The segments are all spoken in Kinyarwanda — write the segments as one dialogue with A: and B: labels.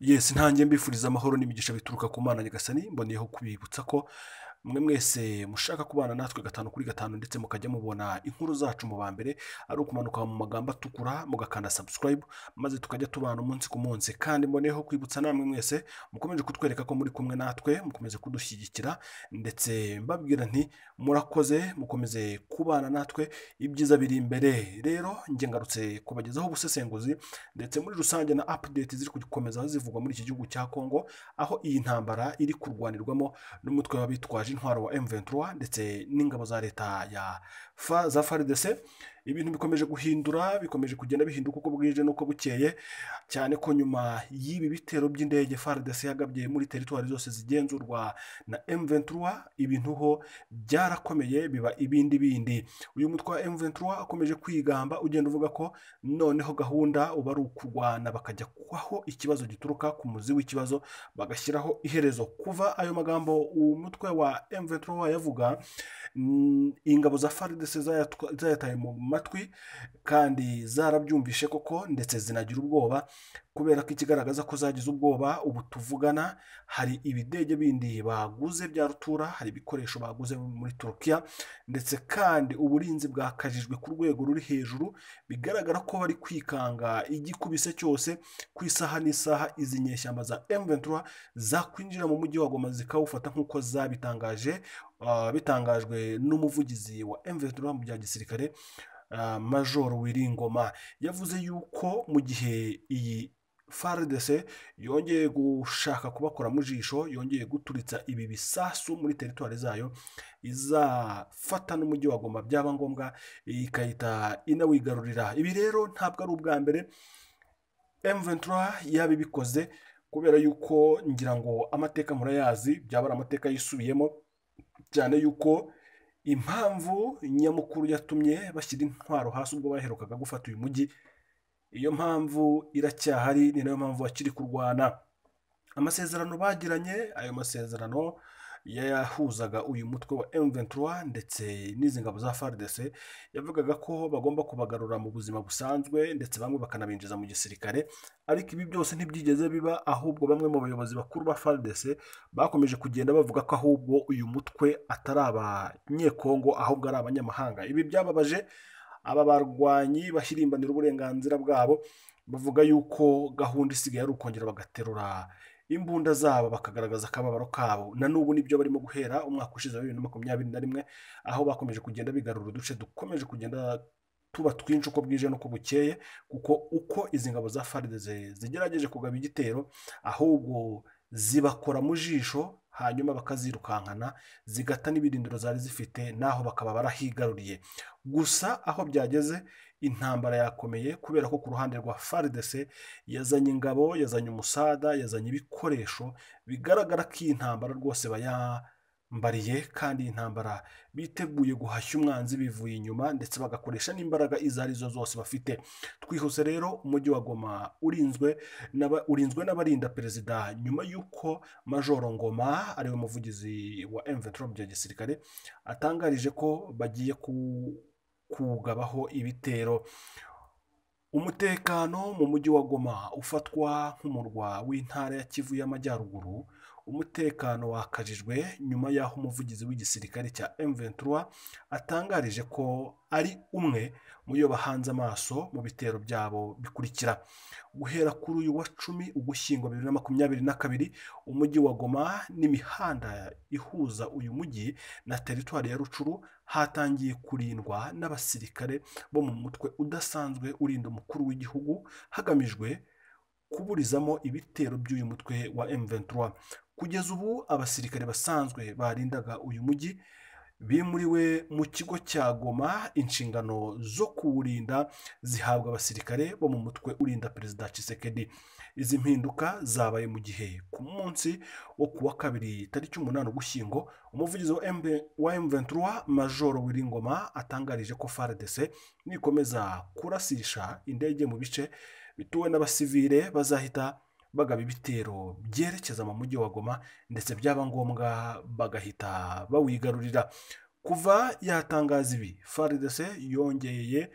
A: yesi ntange mbifuriza amahoro n'imigisha bituruka ku mana nyagasani mboneyeho kubibutsa ko mwe mwese mushaka kubana natwe gatanu kuri gatanu ndetse mukajya mubona inkuru zacu mu ba mbere ari ukumanuka mu magambo atukura mugakanda subscribe maze tukajya tubana umunsi ku munsi kandi mboneyeho kwibutsa namwe mwese mukomeje kutwereka ko muri kumwe natwe mukomeze kudushyigikira ndetse mbabwira nti murakoze mukomeze kubana natwe ibyiza biri imbere rero njye ngarutse kubagezaho ubusesenguzi ndetse muri rusange na update ziri gukomeza zivugwa muri iki gihugu cya Congo aho iyi ntambara iri kurwanirwamo n'umutwe w'abitwaje intwaro wa M23 ndetse n'ingabo za leta ya fa, za FARDC ibintu bikomeje guhindura bikomeje kugenda bihinduka uko bwije n'uko bukeye cyane ko nyuma y'ibi bitero by'indege FARDC yagabye muri teritwari zose zigenzurwa na M23 ibintu ho byarakomeye biba ibindi bindi uyu mutwe wa M23 akomeje kwigamba ugenda uvuga ko noneho gahunda uba ari ukurwana bakajya kubaho ikibazo gituruka ku muzi w'ikibazo bagashyiraho iherezo kuva ayo magambo umutwe wa M23 yavuga mm, ingabo za FARDC zayatwa- zayataye mu matwi kandi zarabyumvishe koko ndetse zinagira ubwoba kubera ko ikigaragaza ko zagize ubwoba ubu tuvugana hari ibidege bindi baguze bya rutura hari ibikoresho baguze muri turukiya ndetse kandi uburinzi bwakajijwe ku rwego ruri hejuru bigaragara ko bari kwikanga igikubise cyose ku isaha n'isaha izi nyeshyamba za M23 zakwinjira mu mujyi wa Goma zikawufata nk'uko zabitangaje ah, bitangajwe n'umuvugizi wa M23 mu bya gisirikare ah, majoro wiringoma yavuze yuko mu gihe iyi FARDC yongeye gushaka kubakora mu jisho yongeye guturitsa ibi bisasu muri teritwari zayo izafata n'umujyi wa Goma byaba ngombwa ikahita inawigarurira ibi rero ntabwo ari ubwa mbere M23 yabibikoze kubera yuko ngira ngo amateka murayazi byaba ari amateka yisubiyemo cyane yuko impamvu nyamukuru yatumye bashyira intwaro hasi ubwo baherukaga gufata uyu mujyi iyo mpamvu iracyahari ni nayo mpamvu bakiri kurwana amasezerano bagiranye ayo masezerano yayahuzaga uyu mutwe wa M23 ndetse n'izi ngabo za FARDC yavugaga ko bagomba kubagarura mu buzima busanzwe ndetse bamwe bakanabinjiza mu gisirikare ariko ibi byose ntibyigeze biba ahubwo bamwe mu bayobozi bakuru ba FARDC bakomeje kugenda bavuga ko ahubwo uyu mutwe atari abanyekongo ahubwo ari abanyamahanga ibi byababaje aba barwanyi bahirimbanira uburenganzira bwabo bavuga yuko gahunda isigaye ari ukongera bagaterura imbunda zabo bakagaragaza akababaro kabo na n'ubu nibyo barimo guhera umwaka ushize wa bibiri na makumyabiri na rimwe aho bakomeje kugenda bigarura uduce dukomeje kugenda tuba twinshi uko bwije n'uko bukeye kuko uko izi ngabo za FARDC zigerageje kugaba igitero ahubwo zibakora mu jisho hanyuma bakazirukankana zigata n'ibirindiro zari zifite naho bakaba barahigaruriye gusa aho byageze intambara yakomeye kubera ko ku ruhande rwa FARDC yazanye ingabo yazanye umusada yazanye ibikoresho bigaragara ko iyi ntambara rwose bayambariye kandi iyi ntambara biteguye guhashya umwanzi bivuye inyuma ndetse bagakoresha n'imbaraga izo ari zo zose bafite twihuse rero umujyi wa Goma urinzwe n'aba- urinzwe n'abarinda perezida nyuma y'uko majoro Ngoma ariwe muvugizi wa M23 mu bya gisirikare atangarije ko bagiye ku- kugabaho ibitero umutekano mu mujyi wa Goma ufatwa nk'umurwa w'intara ya Kivu y'Amajyaruguru umutekano wakajijwe nyuma y'aho umuvugizi w'igisirikare cya M23 atangarije ko ari umwe mu yo bahanze amaso mu bitero byabo bikurikira guhera kuri uyu wa cumi ugushyingo bibiri na makumyabiri na kabiri umujyi wa Goma n'imihanda ihuza uyu mujyi na teritwari ya Rucuru hatangiye kurindwa n'abasirikare bo mu mutwe udasanzwe urinda umukuru w'igihugu hagamijwe kuburizamo ibitero by'uyu mutwe wa M23 kugeza ubu abasirikare basanzwe barindaga uyu mujyi bimuriwe mu kigo cya Goma inshingano zo kuwurinda zihabwa abasirikare bo mu mutwe urinda perezida Tshisekedi izi mpinduka zabaye mu gihe ku munsi wo kuwa kabiri tariki umunani ugushyingo umuvugizi wa M- wa M23 majoro Wiringoma atangarije ko FARDC nikomeza kurasisha indege mu bice bituwe n'abasivile bazahita bagaba ibitero byerekeza mu mujyi wa Goma ndetse byaba ngombwa bagahita bawigarurira kuva yatangaza ibi FARDC yongeye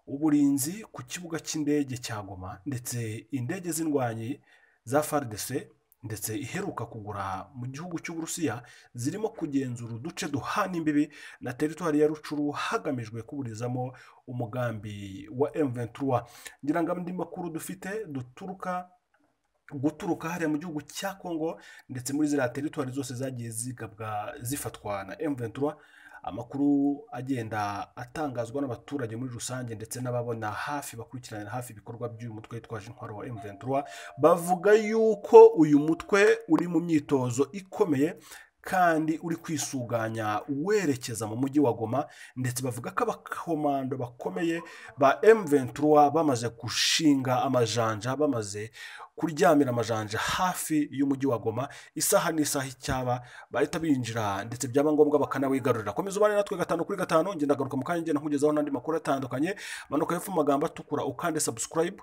A: uburinzi ku kibuga cy'indege cya Goma ndetse indege z'indwanyi za FARDC ndetse iheruka kugura mu gihugu cy'uburusiya zirimo kugenzura uduce duhana imbibi na teritwari ya rucuru hagamijwe kuburizamo umugambi wa M23 ngira ngo andi makuru dufite duturuka guturuka hariya mu gihugu cya congo ndetse muri ziriya teritwari zose zagiye zigabwa zifatwa na M23 amakuru agenda atangazwa n'abaturage muri rusange ndetse n'ababona hafi bakurikiranira hafi ibikorwa by'uyu mutwe witwaje intwaro wa M23 bavuga yuko uyu mutwe uri mu myitozo ikomeye kandi uri kwisuganya werekeza mu mujyi wa Goma ndetse bavuga ko abakomando bakomeye ba M23 bamaze gushinga amajanja bamaze kuryamira amajanja hafi y'umujyi wa Goma isaha n'isaha icyaba bahita binjira ndetse byaba ngombwa bakanawigarurira komeza ubane natwe gatanu kuri gatanu ngenda agaruka mu kanya ngenda nkugezaho n'andi makuru atandukanye manuka hepfo mu magambo atukura ukande subscribe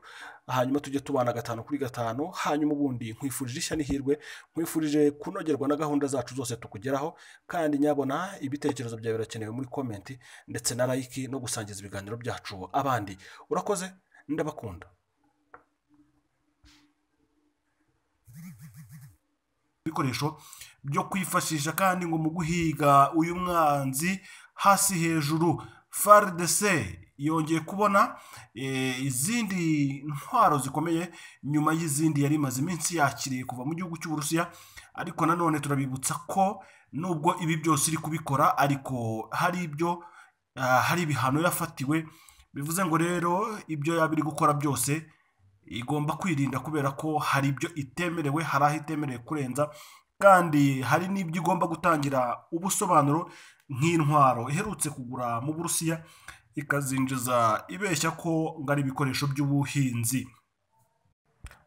A: hanyuma tujye tubana gatanu kuri gatanu hanyuma ubundi nkwifurije ishya n'ihirwe nkwifurije kunogerwa na gahunda zacu zose tukugeraho kandi nyabona ibitekerezo byawe birakenewe muri komenti ndetse na like no gusangiza ibiganiro byacu abandi urakoze ndabakunda ibikoresho byo kwifashisha kandi ngo mu guhiga uyu mwanzi hasi hejuru FARDC yongeye kubona eh, izindi ntwaro zikomeye nyuma y'izindi yari imaze iminsi yakiriye kuva mu gihugu cy'uburusiya ariko nanone turabibutsa ko nubwo ibi byose iri kubikora ariko hari ibyo ah, hari ibihano yafatiwe bivuze ngo rero ibyo yaba iri gukora byose igomba kwirinda kubera ko hari ibyo itemerewe hari aho itemerewe kurenza kandi hari n'ibyo igomba gutangira ubusobanuro nk'intwaro iherutse kugura mu burusiya ikazinjiza ibeshya ko ngo ari ibikoresho by'ubuhinzi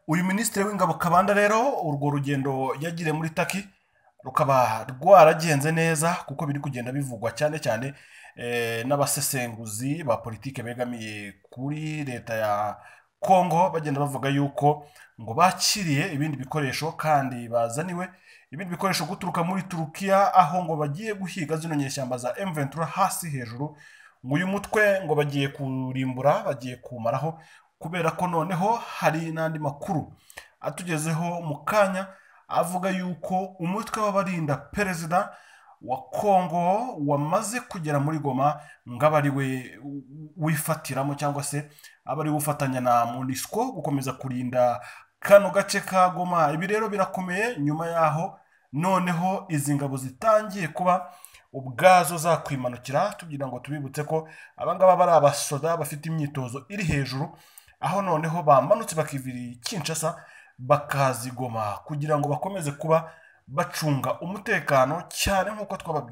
A: uyu minisitiri w'ingabo kabanda rero urwo rugendo yagiriye muri taki rukaba rwaragenze neza kuko biri kugenda bivugwa cyane cyane eh, n'abasesenguzi ba politike begamiye kuri leta ya kongo bagenda bavuga yuko ngo bakiriye ibindi bikoresho kandi bazaniwe ibindi bikoresho guturuka muri turukiya aho ngo bagiye guhiga zino nyeshyamba za M23 hasi hejuru ngo uyu mutwe ngo bagiye kurimbura bagiye kumaraho kubera ko noneho hari n'andi makuru atugezeho mu kanya avuga yuko umutwe w'abarinda perezida wa kongo wamaze kugera muri goma ngaba ari we wifatiramo cyangwa se aba ari gufatanya na monisco gukomeza kurinda kano gace ka goma ibi rero birakomeye nyuma yaho noneho izi ngabo zitangiye kuba ubwazo zakwimanukira tugira ngo tubibutse ko abangaba bari abasoda bafite imyitozo iri hejuru aho noneho bamanutse bakivirira ikinshasa bakazigoma kugira ngo bakomeze kuba bacunga umutekano cyane nk'uko twababwiye